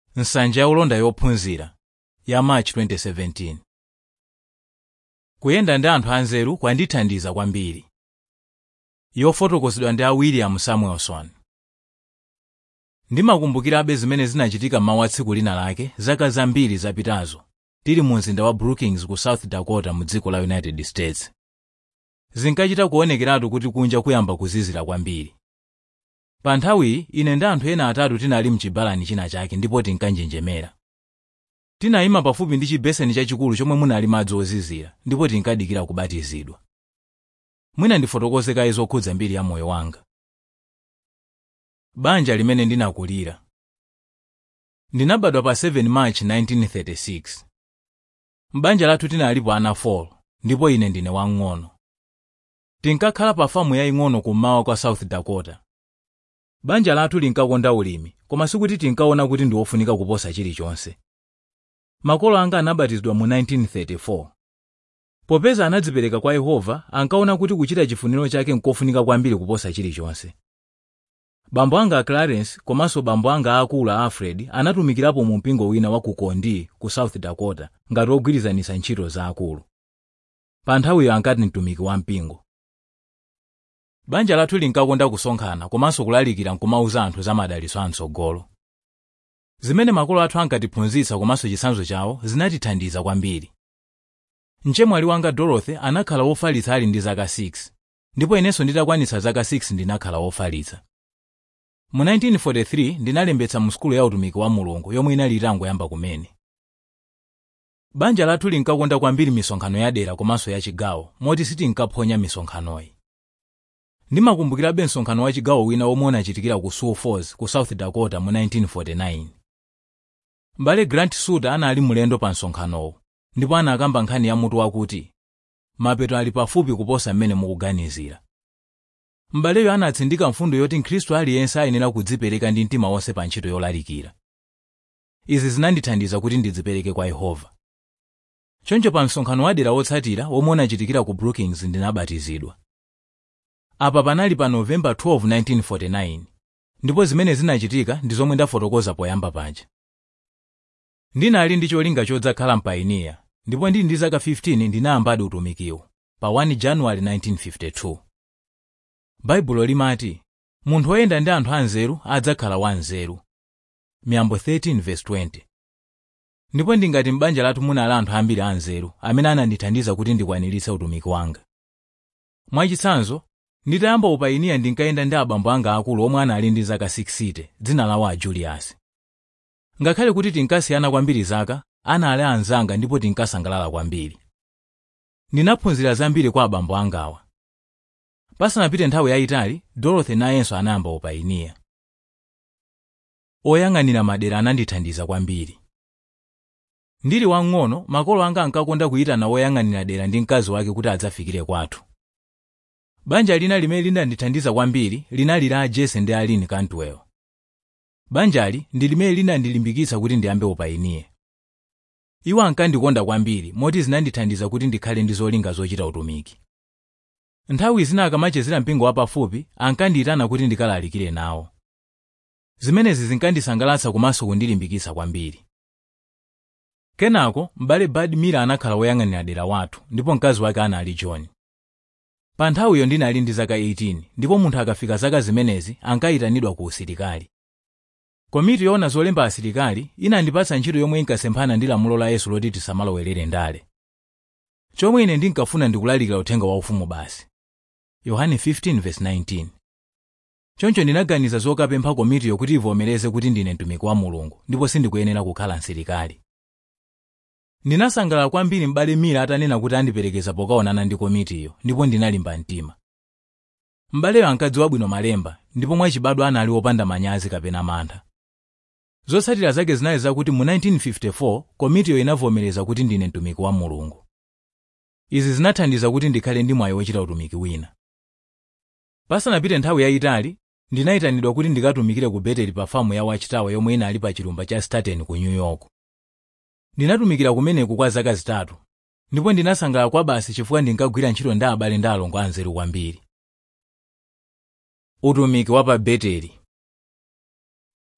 nsanja ya ulonda yophunzira ya march 2017 kuyenda ndi anthu anzeru kwandithandiza kwambiri yofotokozedwa ndi a william samuelson ndimakumbukirabe zimene zinachitika mmawa tsiku lina lake zaka zambiri zapitazo tili mu mzinda wa brookings ku south dakota mu dziko la united states zinkachita kuonekeratu kuti kunja kuyamba kuzizira kwambiri pa nthawiyi ine ndi anthu ena atatu tinali mchibalani china chake ndipo tinkanjenjemera tinayima pafupi ndi chibeseni chachikulu chomwe munali madzi ozizira ndipo tinkadikira kubatizidwa mwina ndifotokoze kaye zokhudza mbiri ya moyo wanga banja limene ndinakulira ndinabadwa pa 7 march 1936 m'banja lathu tinalipo ana 4 ndipo ine ndine wamng'ono tinkakhala pa famu yaying'ono kummawa kwa south dakota banja lathu linkakonda ulimi koma sikuti tinkaona kuti ndi wofunika kuposa chilichonse makolo anga anabatizidwa mu 1934 popeza anadzipereka kwa yehova ankaona kuti kuchita chifuniro chake nkofunika kwambiri kuposa chilichonse bambo anga a clarence komanso bambo anga aakulu a alfred anatumikirapo mu mpingo wina wa ku kondi ku south dakota ngati ogwirizanisa ntchito za akulu pa nthawiyo ankati mtumiki wa mpingo banja lathu linkakonda kusonkhana komanso kulalikira nkumauza anthu za madalitso amtsogolo zimene makolo athu ankatiphunzitsa komanso chitsanzo chawo zinatithandiza kwambiri mchemwali wanga dorothy anakhala wofalitsa ali ndi zaka 6 ndipo inenso nditakwanitsa zaka 6 ndinakhala wofalitsa mu 1943 ndinalembetsa mu sukulu ya utumiki wa mulungu yomwe inali itangoyamba kumene banja lathu linkakonda kwambiri misonkhano yadera komanso yachigawo moti sitinkaphonya misonkhanoyi ndimakumbukirabe msonkhano wa chigawo wina womwe unachitikira ku sioux falls ku south dakota mu 1949 m'bale grant suter anali mulendo pa msonkhanowu ndipo anakamba nkhani ya mutu wakuti mapeto ali pafupi kuposa mmene mukuganizira m'baleyo anatsindika mfundo yoti mkhristu aliyense ayenera kudzipereka ndi mtima wonse pa ntchito yolalikira izi zinandithandiza kuti ndidzipereke kwa yehova choncho pa msonkhano wadera wotsatira womwe unachitikira ku brookings ndinabatizidwa apa panali pa novemba 12 1949 ndipo zimene zinachitika ndi zomwe ndafotokoza poyamba paja ndinali ndi cholinga chodzakhala mpayiniya ndipo ndili ndi zaka 15 ndinayambadi utumikiwo pa 1 januwali 1952 baibulo limati munthu woyenda ndi anthu anzeru adzakhala wanzeru miyambo 13:20 ndipo ndingati m'banja lathu munali anthu ambiri anzeru amene anandithandiza kuti ndikwaniritse utumiki wanga mwachitsanzo nditayamba upayiniya ndinkayenda ndi abambo anga akulu omwe anali ndi zaka 60 dzina lawo a julius ngakhale kuti tinkasiyana kwambiri zaka anali anzanga ndipo tinkasangalala kwambiri ndinaphunzira zambiri kwa abambo angawa pasanapite nthawi yayitali dorothy nayenso anayamba upayiniya oyang'anira madera anandithandiza kwambiri ndili wamng'ono makolo anga ankakonda kuyitana woyang'anira dera ndi mkazi wake kuti adzafikire kwathu banja lina limene linandithandiza kwambiri linali la jese ndi alin cantwell banjali ndi limene linandilimbikitsa kuti ndiyambe upayiniye iwo ankandikonda kwambiri moti zinandithandiza kuti ndikhale ndi zolinga zochita utumiki nthawi zina akamachezera mpingo wapafupi ankandiyitana kuti ndikalalikire nawo zimenezi zinkandisangalatsa komanso kundilimbikitsa kwambiri kenako m'bale bad miller anakhala woyang'anira dera wathu ndipo mkazi wake anali john pa nthawiyo ndinali ndi zaka 18 ndipo munthu akafika zaka zimenezi ankayitanidwa ku usilikali komiti yoona zolemba asilikali inandipatsa ntchito yomwe inkasemphana ndi lamulo la yesu loti tisamalowerere ndale chomwe ine ndinkafuna ndikulalikira uthenga waufumu basi yohane 15:19 choncho ndinaganiza zokapempha komitiyo kuti ivomereze kuti ndine mtumiki wa mulungu ndipo sindikuyenera kukhala msilikali ndinasangalala kwambiri m'bale mira atanena kuti andiperekeza pokaonana ndi komitiyo ndipo ndinalimba mtima m'baleyo ankadziwa bwino malemba ndipo mwachibadwa anali wopanda manyazi kapena mantha zotsatira zake zinali zakuti mu 1954 komitiyo inavomereza kuti ndine mtumiki wa mulungu izi zinathandiza kuti ndikhale ndi mwayi wochita utumiki wina pasanapite nthawi yayitali ndinayitanidwa kuti ndikatumikire ku beteli pa famu ya wachitawa yomwe inali pa chilumba cha staten ku new york ndinatumikira kumeneku kwa zaka zitatu ndipo ndinasangalala kwa basi chifukwa ndinkagwira ntchito ndi abale ndi alongo anzeru kwambiri utumiki wa pa beteli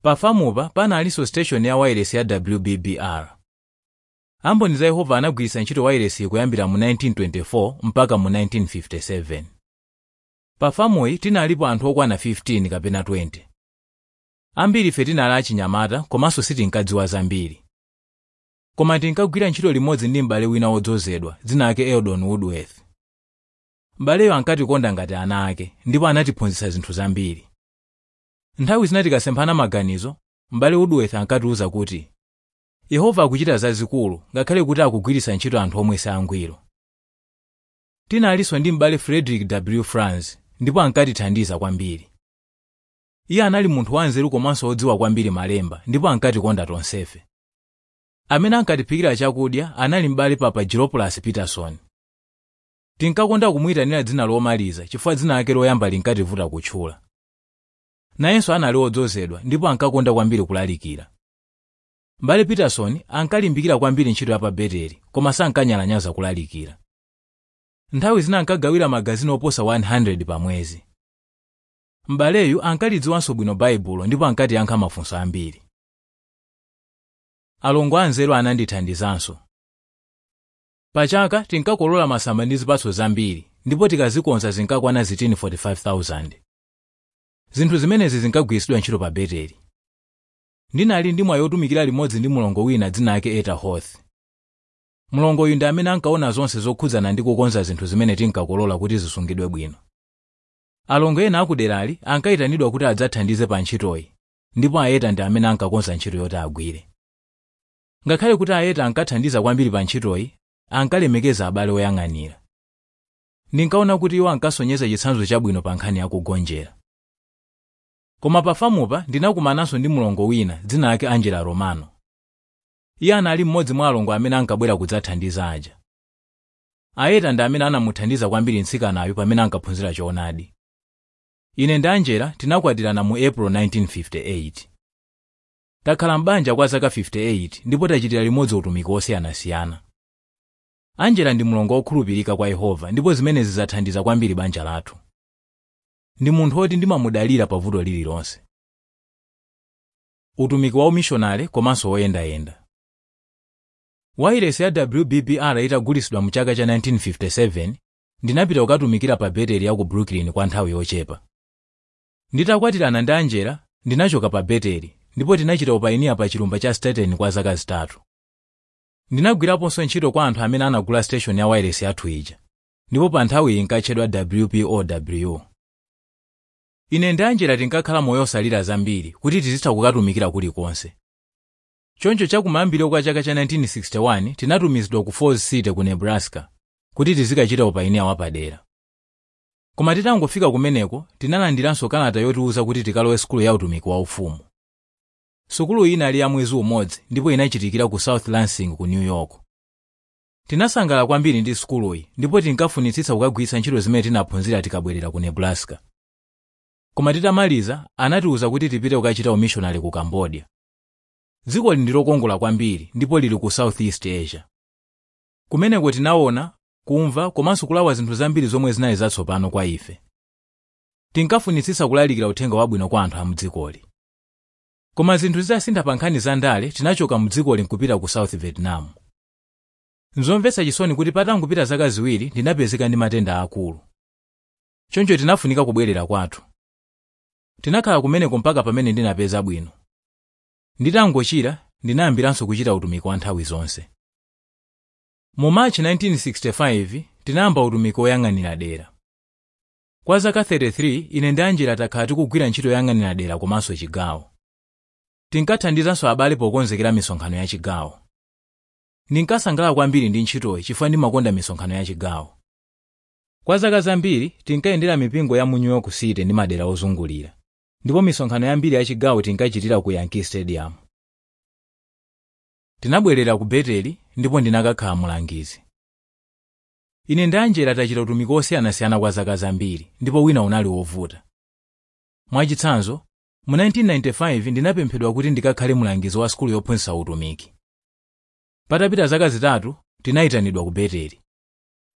pafamupa panalinso station ya wireless ya wbbr amboni za yehova anagwiritsa ntchito wireless kuyambira mu 1924 mpaka mu 1957 pafamuyi tinalipo anthu okwana 15 kapena 20 ambiri ife tinali achinyamata komanso sitinkadziwa zambiri koma tinkagwira ntchito limodzi ndi m'bale wina wodzozedwa dzina ake eldon woodworth m'baleyo ankatikonda ngati ana ake ndipo anatiphunzitsa zinthu zambiri nthawi zina tikasemphana maganizo m'bale woodworth ankatiwuza kuti yehova akuchita zazikulu ngakhale kuti akugwiritsa ntchito anthu omwe siangwiro tinalinso ndi m'bale frederick w franz ndipo ankatithandiza kwambiri iye anali munthu wanzeru komanso wodziwa kwambiri malemba ndipo ankatikonda tonsefe amene ankatiphikira chakudya anali m'bale papa gilopolas peterson tinkakonda kumuyitanira dzina lomaliza chifukwa dzina lake loyamba linkativuta kutchula nayenso anali wodzozedwa ndipo ankakonda kwambiri kulalikira m'bale peterson ankalimbikira kwambiri ntchito ya pa beteli koma sankanyalanyaza kulalikira nthawi zina ankagawira magazini oposa 100 pa mwezi m'baleyu ankalidziwanso bwino baibulo ndipo ankatiyankha mafunso ambiri alongo anzeru anandithandizanso pachaka tinkakolola masamba ndi zipatso zambiri ndipo tikazikonza zinkakwana zitini 45,000 zinthu zimenezi zinkagwiritsidwa ntchito pa beteli ndinali ndi mwayi wotumikira limodzi ndi mlongo wina dzina ake eta hoth mlongo uyu ndi amene ankaona zonse zokhudzana ndi kukonza zinthu zimene tinkakolola kuti zisungidwe bwino alongo ena akuderali ankayitanidwa kuti adzathandize pa ntchitoyi ndipo aeta ndi amene ankakonza ntchito yoti agwire ngakhale kuti aeta ankathandiza kwambiri pa ntchitoyi ankalemekeza abale oyang'anira ndinkaona kuti iwo ankasonyeza chitsanzo chabwino pa nkhani yakugonjera koma pafamupa ndinakumananso ndi mlongo wina dzina lake angela romano iye anali mmodzi mwa alongo amene ankabwera kudzathandiza aja aeta ndi amene anamuthandiza kwambiri mtsikanayo pamene ankaphunzira choonadi ine ndi angela tinakwatirana mu april 1958 takhala m'banja kwa zaka 58 ndipo tachitira limodzi utumiki wosiyanasiyana angela ndi mlongo wokhulupirika kwa yehova ndipo zimenezi zathandiza kwambiri banja lathu ndi munthu woti ndimamudalira pavuto lililonse utumiki wa umishonale komanso woyendayenda wairesi ya wbbr itagulitsidwa mu chaka cha 1957 ndinapita kukatumikira pa beteli ya ku brooklyn kwa nthawi yochepa nditakwatirana ndi angela ndinachoka pa beteli ndipo tinachita upayiniya pa chilumba cha staten kwa zaka zitatu ndinagwiraponso ntchito kwa anthu amene anagula station ya wairesi yathu ija ndipo pa nthawiyi inkatchedwa wpow ine ndi angela tinkakhala moyo osalira zambiri kuti tizitha kukatumikira kulikonse choncho chakumayambiro kwa chaka cha 1961 tinatumizidwa ku falls city ku nebraska kuti tizikachita upayiniya wapadera koma titangofika kumeneko tinalandiranso kalata yotiwuza kuti tikalowe sukulu ya utumiki waufumu sukulu iyi inali ya mwezi umodzi ndipo inachitikira ku south lansing ku new york tinasangalala kwambiri ndi sukuluyi ndipo tinkafunitsitsa kukagwiritsa ntchito zimene tinaphunzira tikabwerera ku nebraska koma titamaliza anatiwuza kuti tipite kukachita umishonari ku cambodia dzikoli ndi lokongola kwambiri ndipo lili ku southeast asia kumeneko tinaona kumva komanso kulawa zinthu zambiri zomwe zinali zatsopano kwa ife tinkafunitsitsa kulalikira uthenga wabwino kwa anthu a mdzikoli koma zinthu zitasintha pa nkhani za ndale tinachoka mdzikoli nkupita ku south vietnam nzomvetsa chisoni kuti patangopita zaka ziwiri ndinapezeka ndi matenda akulu choncho tinafunika kubwerera kwathu tinakhala kumeneko mpaka pamene ndinapeza bwino nditangochira ndinayambiranso kuchita utumiki wa nthawi zonse mu machi 1965 tinayamba utumiki woyang'anira dera kwa zaka 33 ine ndi angela takhala tikugwira ntchito yoyang'anira dera komanso chigawo tinkathandizanso abale pokonzekera misonkhano ya chigawo ndinkasangalala kwambiri ndi ntchitoyi chifukwa ndimakonda misonkhano ya chigawo kwa zaka zambiri tinkayendera mipingo ya mu new york city ndi madera ozungulira ndipo misonkhano yambiri ya chigawo tinkachitira ku yankee stadium tinabwerera ku beteli ndipo ndinakakhala mulangizi ine ndi angela tachita utumiki wosiyanasiyana kwa zaka zambiri ndipo wina unali wovuta mwachitsanzo mu 1995 ndinapemphedwa kuti ndikakhale mulangizi wa sukulu yophunzitsa utumiki patapita zaka zitatu tinayitanidwa ku beteli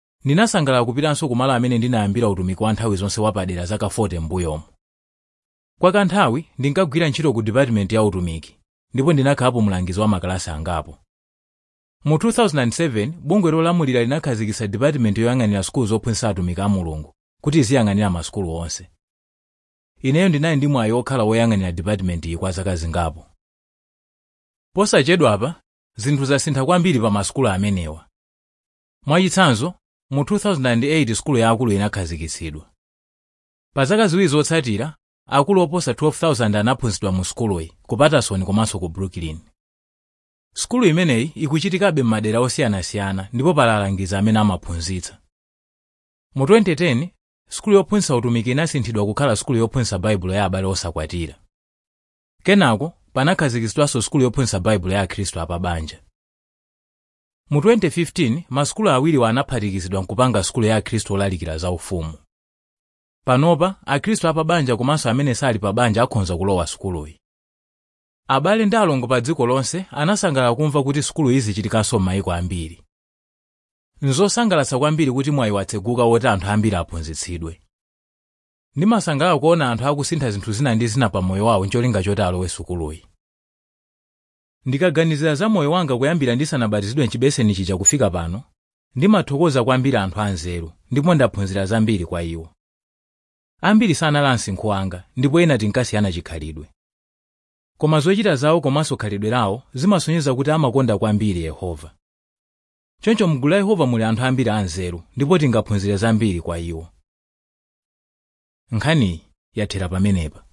ndinasangalala kupitanso kumalo amene ndinayambira utumiki wa nthawi zonse wapadera zaka 40 m'mbuyomo kwa kanthawi ndinkagwira ntchito ku department ya utumiki ndipo ndinakhalapo mlangizi wa makalasi angapo mu 2007 bungwe lolamulira linakhazikitsa department yoyang'anira sukulu zophunzitsa atumiki a mulungu kuti iziyang'anira masukulu onse ineyo ndinali ndi mwayi okhala woyang'anira department iyi kwa zaka zingapo posachedwapa zinthu zasintha kwambiri pa masukulu amenewa mwachitsanzo mu 2008 sukulu yaakulu inakhazikitsidwa pa zaka ziwiri zotsatira akulu oposa 12,000 anaphunzitsidwa mu sukuluyi ku patterson komanso ku brooklyn sukulu imeneyi ikuchitikabe m'madera osiyanasiyana ndipo pali alangizi amene amaphunzitsa mu 2010 sukulu yophunzitsa utumiki inasinthidwa kukhala sukulu yophunzitsa baibulo ya abale osakwatira kenako panakhazikitsidwanso sukulu yophunzitsa baibulo ya akhristu apabanja mu 2015 masukulu awiriwa anaphatikizidwa nkupanga sukulu ya akhristu olalikira za ufumu panopa akhristu apabanja komanso amene sali pabanja akhoza kulowa sukuluyi abale ndi alongo pa dziko lonse anasangalala kumva kuti sukulu izi zichitikanso m'mayiko ambiri nzosangalatsa kwambiri kuti mwayi watseguka woti anthu ambiri aphunzitsidwe ndimasangalala kuona anthu akusintha zinthu zina ndi zina pa moyo wawo ncholinga choti alowe sukuluyi ndikaganizira za moyo wanga kuyambira ndisanabatizidwe mchibeseni chija kufika pano ndimathokoza kwambiri anthu anzeru ndipo ndaphunzira zambiri kwa iwo ambiri sanali msinkhu wanga ndipo ena tinkasiyana chikhalidwe koma zochita zawo komanso khalidwe lawo zimasonyeza kuti amakonda kwambiri yehova choncho mgulu la yehova muli anthu ambiri anzeru ndipo tingaphunzire zambiri kwa iwo nkhaniyi yathera pamenepa